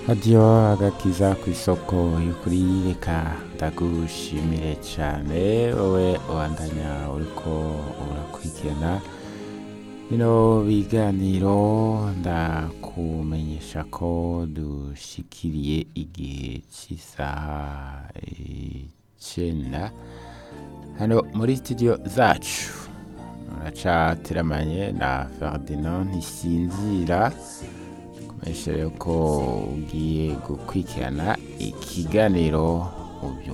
radiyo agakiza ku isoko y'ukuri reka ndagushimire cyane wowe ubandanya uriko urakurikirana bino biganiro ndakumenyesha ko dushikiriye igihe cy'isaha icyenda hano muri studio zacu uracateramanye na Ferdinand Ntisinzira kumenyesha rero ko ugiye gukurikirana ikiganiro mu